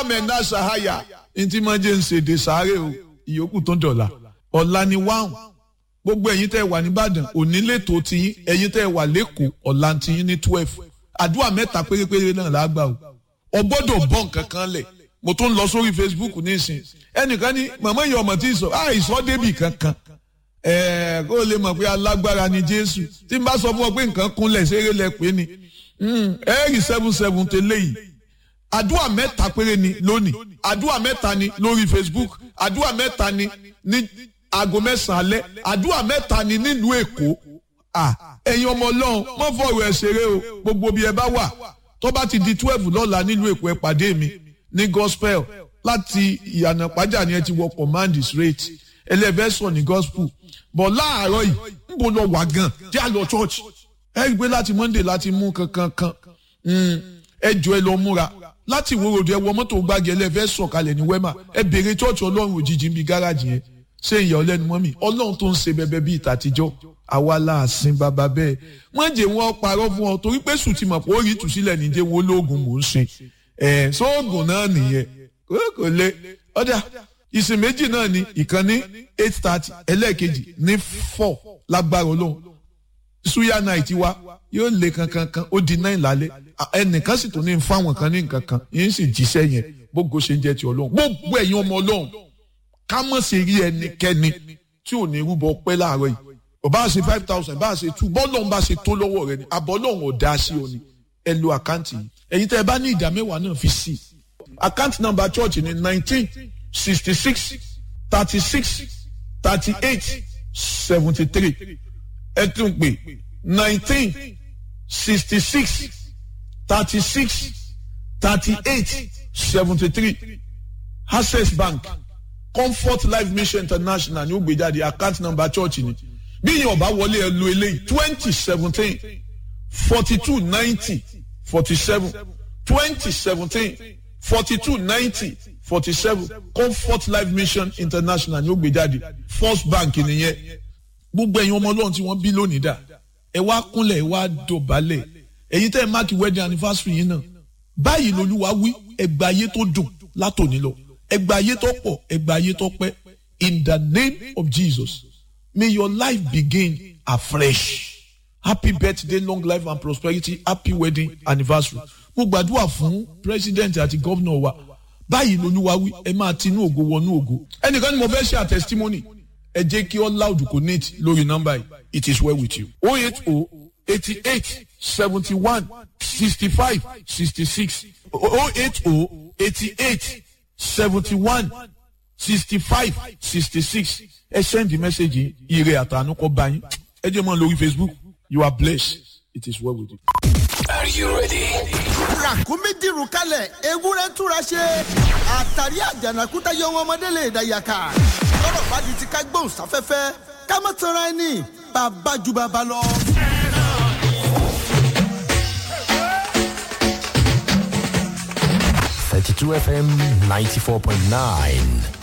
mẹ́ńdà sàháyà ntí máa jẹ́ ń ṣèdè sáré o ìyókù tó dọ̀la ọ̀la ni wáhùn gbogbo ẹ̀yin tẹ́ wà nìbàdàn òní lẹ́tọ̀ọ́ tiyín ẹ̀yin tẹ́ wà lẹ́kọ̀ọ́ ọ̀la tiyín ní twelve àdúrà mẹ́ta pérépéré náà lágbà o ọ gbọ́dọ̀ bọ́ nǹkan kan lẹ̀ mo tún lọ sórí facebook nísìn ẹnìkan ní màmá ìyá ọmọ tí ì sọ àìsọ débì kankan ẹ̀ẹ́ kó o lè mọ̀ pé alágbára ni jésù tí n bá sọ fún ọ pé nǹkan kúnlẹ̀ ṣeré lẹ pé ni ẹ̀ẹ́rì seven seven tẹ́lẹ̀ yìí àdúrà mẹ́ta péré ni lónìí àdúrà mẹ́ta ni lórí facebook àdúrà mẹ́ta ni ní aago mẹ́sàn-án alẹ́ àdúrà mẹ́ta ni nílùú èkó ẹ̀yin ọmọ ọlọ́run mọ́ fọ̀rọ̀ ẹ̀ ṣeré o gbogbo bí ẹ bá wà tó bá ti di twelve lọ́la nílùú èkó ẹ pàdé mi ní gospel láti ìyànà pàjá ni ẹ ti wọ command straight ẹlẹ́fẹ̀sọ̀ ní gospel bọ̀ láàárọ̀ yìí ń bọ̀ lọ wà gan jẹ́ àlọ́ church ẹ rí i pé láti monday láti mú kankan kan ẹ jọ ẹ lọ múra láti ìwé ròdù ẹ wọ mọ́tò gbági ẹlẹ́fẹ́ sọ̀kalẹ̀ ní wẹ́mà ẹ béèrè church ọlọ́run òjijì ń bi gáràjì yẹn ṣé ìyá ọlẹ́nu mọ́ mi ọlọ́run tó ń ṣe bẹbẹ bíi tàtijọ́ àwa láàsìn bàbá bẹ́ẹ̀ wọ́n jẹ́ wọn parọ́ fún ọ torí pé sùn ti mọ̀ pé ó rí ìtúsílẹ̀ níjẹ́ wọn olóògùn mò ń ṣe ẹ̀ sóògùn náà nìyẹn kò lè ọ̀dà ìsìn méjì náà ni ìkànnì eight thirty ẹlẹ́ẹ̀kejì ní four lágbára ọlọ́run suya night wa yóò lé kankankan ó di nine lálẹ́ ẹnìkan sì tún ní fáwọn kan ní nǹkan kan yín sì jíṣẹ́ yẹn gbogbo ṣe ń jẹ́ ti ọlọ́run gbogbo ẹ̀yin ọmọ ọlọ́run ká mọ̀ sí rí ẹnikẹ́ni tí ò ní rúbọ pẹ́ láàárọ̀ yìí ọba ṣe five thousand bá ṣe two bọ́ọ̀lọ́run bá ṣe tó lọ́wọ́ rẹ ni àbọ̀lọ́run ò dá sí ọ ni ẹ lo àkáǹtì yìí ẹ̀yin tẹ́ ẹ bá ní ìdá mẹ́wàá náà fi sí àkáǹtì nọ́mbà church ni nineteen sixty six thirty six thirty eight seventy three ẹ tún pè nineteen sixty six thirty six thirty eight seventy three access bank comfort life mission international ní ó gbé jáde account number church ni bí yẹn ọba wọlé ẹ lo eléyìí twenty seventeen forty two ninety forty seven twenty seventeen forty two ninety forty seven comfort life mission international ní ó gbé jáde first bank nìyẹn gbogbo ẹ̀yin ọmọ ọlọ́run tí wọ́n bí lónìí dà ẹ wá kúnlẹ̀ ẹ wá dọ̀bálẹ̀ ẹ̀yin tẹ́ ẹ máàkì wedding anniversary yìí náà báyìí lolúwa wí ẹgbà ayé tó dùn látòní lọ ẹgbà ayé tó pọ̀ ẹgbà ayé tó pẹ́ in the name of Jesus may your life begin afresh happy birthday long life and prosperity happy wedding anniversary mo gbàdúrà fún president àti governor wa báyìí lolúwa wí ẹ máa tinú ògo wọnú ògo ẹnìkan ni mo fẹ́ ṣe àtẹsítímọ́nì ẹ jẹ́ kí all loud connect lórí nọ́mbà yìí it is well with you oh eight oh eighty eight seventy one sixty five sixty six oh eight oh eighty eight seventy one sixty five sixty six ẹ send the message yìí ire àtànú kọ bá yín ẹ jẹ́ mọ́ lórí facebook you are blessed it is well with you. Are you ready? ràkúnmí dìrù kalẹ̀ ewúrẹ́ túra ṣe àtàrí àjànàkúta yọ wọn ọmọdé lè dàyàkà lọ́rọ̀ bá di ti ká gbóhùn sáfẹ́fẹ́ ká má tanra ẹni bàbá ju bàbá lọ. Thirty-two FM ninety-four point nine.